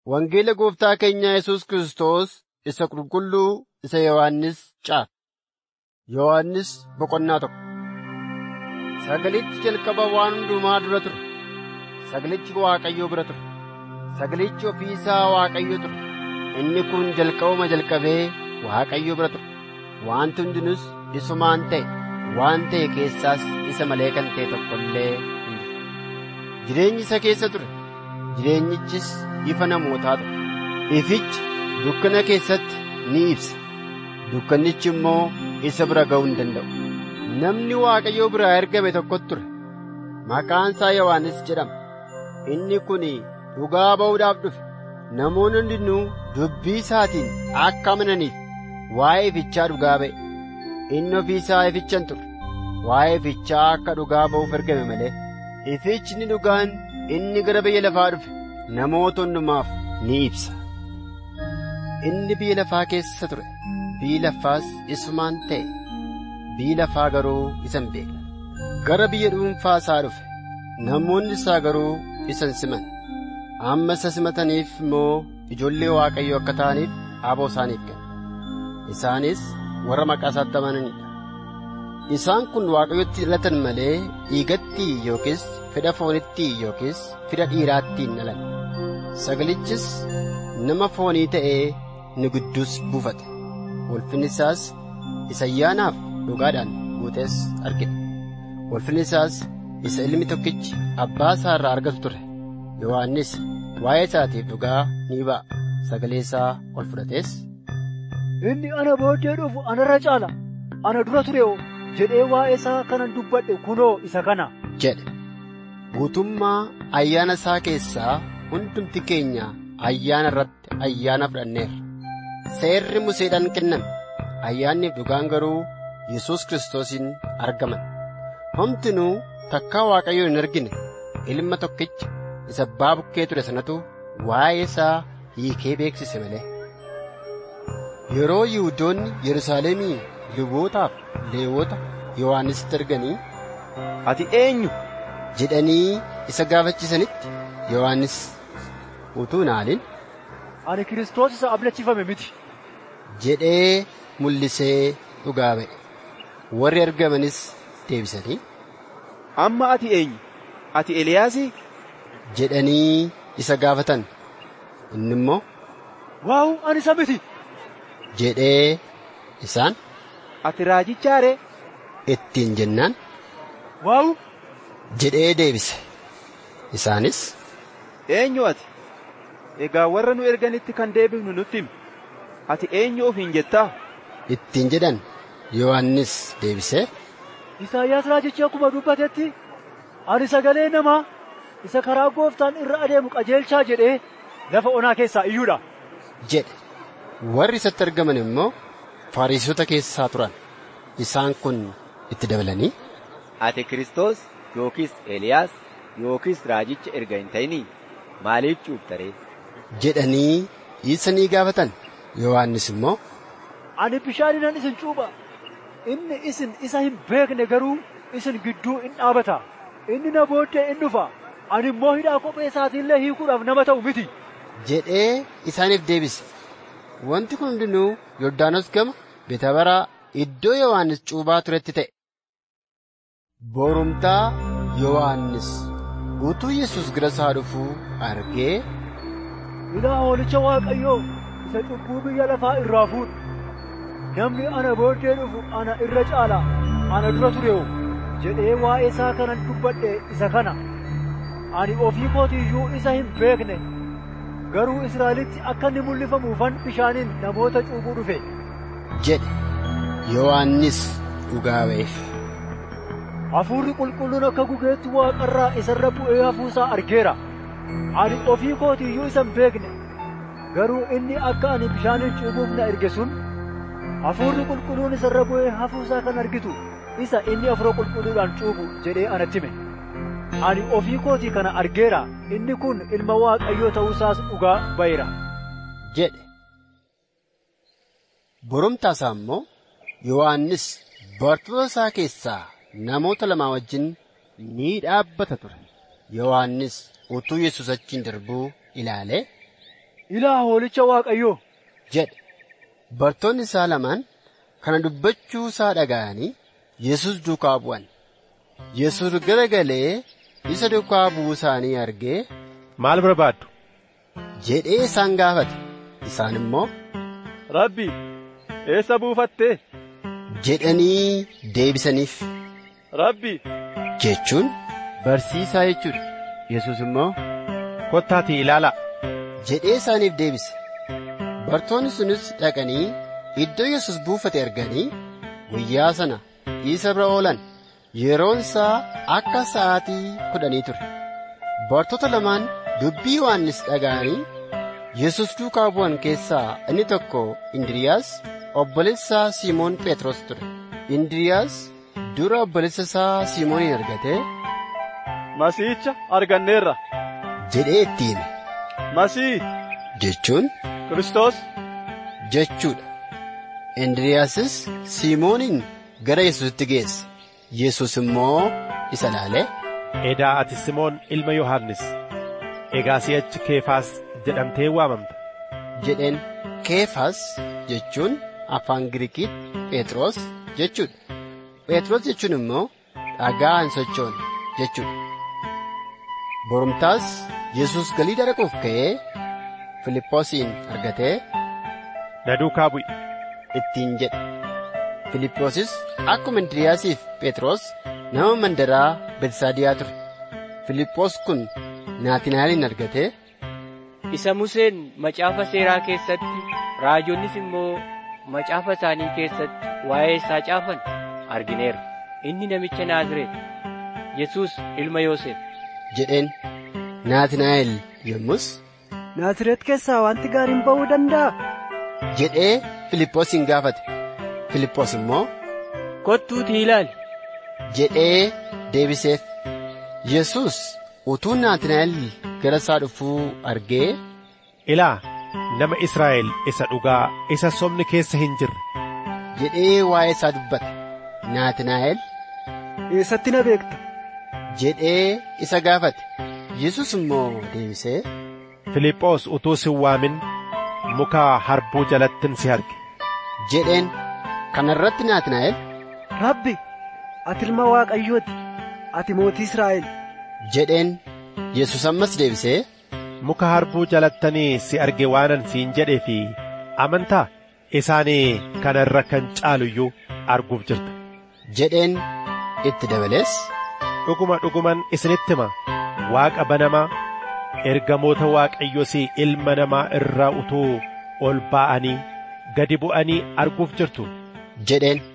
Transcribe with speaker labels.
Speaker 1: Wangeela gooftaa keenya Yesuus Kiristoos isa qulqulluu isa Yohaannis caafe. Yohaannis boqonnaa tokko. Sagalichi jalqaba waan hundumaa dura ture. Sagalichi Waaqayyoo bira ture. Sagalichi ofii isaa Waaqayyo ture. Inni kun jalqabuma jalqabee Waaqayyo bira ture. Wanti hundinus isumaan ta'e. Waan ta'e keessaas isa malee kan ta'e tokko illee hin jiru. Jireenyi isa keessa ture. Jireenyichis ifa namootaa ture. Ifichi dukkana keessatti ni ibsa. Dukkannichi immoo isa bira ga'uu hin danda'u. Namni Waaqayyoo biraa ergame tokkotu ture. Maqaan isaa Yohaannis jedhama. Inni kun dhugaa ba'uudhaaf dhufe. Namoonni hundinuu dubbii isaatiin akka amananiif waa'ee ifichaa dhugaa ba'e. Inni ofii isaa ifichan ture. Waa'ee ifichaa akka dhugaa ba'uuf ergame malee. Ifichni dhugaan inni gara biyya lafaa dhufe namoota hundumaaf ni ibsa. Inni biyya lafaa keessa ture. Biyyi lafaas isumaan ta'e. Biyyi lafaa garuu isa hin beekne. Gara biyya dhuunfaa isaa dhufe. Namoonni isaa garuu isa hin siman. Amma isa simataniif immoo ijoollee Waaqayyoo akka ta'aniif aboo isaaniif kenne. Isaanis warra maqaa isaatti amananidha. Isaan kun Waaqayyotti dhalatan malee dhiigatti yookiis fedha foonitti yookiis fedha dhiiraatti hin dhalan. Sagalichis nama foonii ta'ee nu gidduus buufate. Ulfinni isaas isa ayyaanaaf dhugaadhaan guutes argina. Ulfinni isaas isa ilmi tokkichi abbaa isaa irraa argatu ture. Yohaannis waa'ee isaatiif dhugaa ni ba'a. Sagalee isaa ol fudhatees.
Speaker 2: Inni ana booddee dhufu anarra caala. Ana dura ture oo jedhee waa'ee isaa kanan dubbadhe kunoo isa kana.
Speaker 1: jedhe. Guutummaa ayyaana isaa keessaa hundumti keenya ayyaana irratti ayyaana fudhanneerra. Seerri Museedhaan kenname. Ayyaanniif dhugaan garuu Yesuus Kiristoosiin argaman. Homtinuu takkaa Waaqayyoo hin argine ilma tokkicha isa abbaa bukkee ture sanatu waa'ee isaa hiikee beeksise malee. Yeroo Yihuudoonni Yerusaalemii lubootaaf Leewwota Yohaannisitti arganii
Speaker 3: Ati eenyu?
Speaker 1: jedhanii isa gaafachisanitti Yohaannis utuu naaliin
Speaker 2: Ani Kiristoos isa ablachifame miti.
Speaker 1: jedhee mul'isee dhugaa ba'e. Warri argamanis deebisanii
Speaker 3: Amma ati eenyu? Ati Eliyaasii?
Speaker 1: jedhanii isa gaafatan. Inni immoo
Speaker 2: Waa'u ani isa miti.
Speaker 1: jedhee isaan
Speaker 3: Ati raajichaa ree?
Speaker 1: ittiin jennaan
Speaker 2: Waa'u
Speaker 1: jedhee deebise. Isaanis
Speaker 3: Eenyu ati? Egaa warra nu erganitti kan deebifnu nutti himi. Ati eenyu ofiin jettaa?
Speaker 1: ittiin jedhan Yohaannis deebisee
Speaker 2: Isaayyaas raajichi akkuma dubbatetti ani sagalee namaa isa karaa gooftaan irra adeemu qajeelchaa jedhee lafa onaa keessaa iyyuudha.
Speaker 1: jedhe. Warri isatti argaman immoo Fariisota keessaa turan. Isaan kun itti dabalanii
Speaker 4: Ati Kiristoos yookiis Eeliyaas yookiis raajicha erga hin ta'inii maaliif cuuptaree?
Speaker 1: jedhanii isa ni gaafatan. Yohaannis immoo
Speaker 2: Ani bishaaninan isin cuupha. Inni isin isa hin beekne garuu isin gidduu in dhaabata. Inni na booddee in dhufa. Ani immoo hidhaa kophee isaatiillee hiikuudhaaf nama ta'u miti.
Speaker 1: jedhee isaaniif deebise. Wanti kun hundinuu Yordaanos gama Betabaraa iddoo Yohaannis cuuphaa turetti ta'e. Borumtaa Yohaannis utuu Yesuus gara isaa dhufuu argee
Speaker 2: Ilaa hoolicha Waaqayyoo isa cubbuu biyya lafaa irraa fuudhu. Namni ana booddee dhufu ana irra caala. Ana dura ture'u jedhee waa'ee isaa kanan dubbadhe isa kana. Ani ofii kootiyyuu isa hin beekne. Garuu Israa'elitti akka inni mul'ifamuufan bishaaniin namoota cuuphuu dhufe.
Speaker 1: jedhe. Yohaannis dhugaa ba'eef.
Speaker 2: Hafuurri qulqulluun akka gugeetti waaqarraa isarra bu'ee hafuusaa argeera. Ani ofii kootiyyuu isa hin beekne. Garuu inni akka ani bishaaniin cuuphuuf na erge sun hafuurri qulqulluun isarra bu'ee hafuusaa kan argitu isa inni hafuura qulqulluudhaan cuuphu jedhee anatti hime. Ani ofii kootii kana argeera. Inni kun ilma Waaqayyoo ta'uusaas dhugaa ba'eera.
Speaker 1: jedhe. Borumtaa isaa immoo Yohaannis bartoota isaa keessaa namoota lamaa wajjin ni dhaabbata ture. Yohaannis utuu Yesuus achiin darbuu ilaalee
Speaker 2: ilaa hoolicha waaqayyoo
Speaker 1: jedhe. Bartoonni isaa lamaan kana dubbachuu isaa dhaga'anii Yesus duukaa bu'an. Yesus garagalee isa duukaa bu'uu isaanii argee
Speaker 5: Maal barbaaddu?
Speaker 1: jedhee isaan gaafate. Isaan immoo
Speaker 3: Rabbi, eessa buufattee?
Speaker 1: jedhanii deebisaniif.
Speaker 3: Rabbi,
Speaker 1: Jechuun barsiisaa jechuudha. Yesus immoo
Speaker 5: Kottaatii ilaalaa.
Speaker 1: jedhee isaaniif deebise. Bartoonni sunis dhaqanii iddoo Yesus buufate arganii guyyaa sana isa bira oolan. Yeroon isaa akka sa'aatii kudhanii ture. Bartoota lamaan dubbii Yohannis dhaga'anii Yesus duukaa bu'an keessaa inni tokko Indiriyaas obboleessa Simoon Phexros ture. Indiriyaas dura obboleessa isaa Simoonin argatee
Speaker 3: Masiicha arganneerra.
Speaker 1: jedhee itti hime.
Speaker 3: Masii,
Speaker 1: Jechuun
Speaker 3: Kiristoos,
Speaker 1: jechuudha. Indriyaasis Simoonin gara Yesuusitti geesse. Yesus immoo isa ilaalee
Speaker 5: Edaa ati Simoon ilma Yohaannis. Egaa si'achi Keefaas jedhamtee waamamta.
Speaker 1: jedheen Keefas jechuun afaan Giriikiitti Phexros jechuudha. Phexros jechuun immoo dhagaa hin sochoone jechuudha. Borumtaas Yesus Galiilaa dhaquuf ka'ee Filiphoosin argatee
Speaker 5: Na duukaa bu'i.
Speaker 1: ittiin jedhe. Filiphoosis akkuma Indiriyaasiif Phexros nama mandaraa Betsaadiyaa ture. Filiphoos kun Naatinaa'elin argatee
Speaker 6: isa Museen macaafa seeraa keessatti raajonnis immoo macaafa isaanii keessatti waa'ee isaa caafan argineerra. Inni namicha Naazreet, Yesuus ilma Yoosef.
Speaker 1: jedheen Naatinaa'el yommus
Speaker 2: Naazreet keessaa wanti gaariin ba'uu danda'a.
Speaker 1: jedhee Filiphoosin gaafate. Filiphoos immoo
Speaker 6: Kottuutii ilaali.
Speaker 1: jedhee deebiseef. Yesus utuu Naatinaa'el gara isaa dhufuu argee
Speaker 5: Ilaa nama Israa'el isa dhugaa isa sobni keessa hin jirre.
Speaker 1: jedhee waa'ee isaa dubbate. Naatinaa'el
Speaker 2: Eessatti na beekta?
Speaker 1: jedhee isa gaafate. Yesus immoo deebisee
Speaker 5: Filiphoos utuu si hin waamin muka harbuu jalattin si arge.
Speaker 1: jedheen kana irratti Naatinaa'el
Speaker 2: Rabbi, ati ilma Waaqayyooti. Ati mootii Israa'el.
Speaker 1: jedheen Yesus ammas deebisee
Speaker 5: Muka harbuu jalattanii si arge waanan siin jedhee fi amantaa isaanii kana irra kan caalu iyyuu arguuf jirta.
Speaker 1: jedheen itti dabalees
Speaker 5: Dhuguma dhuguman isinitti hima waaqa banamaa ergamoota waaqayyos ilma namaa irraa utuu ol ba'anii gadi bu'anii arguuf jirtu.
Speaker 1: jedheen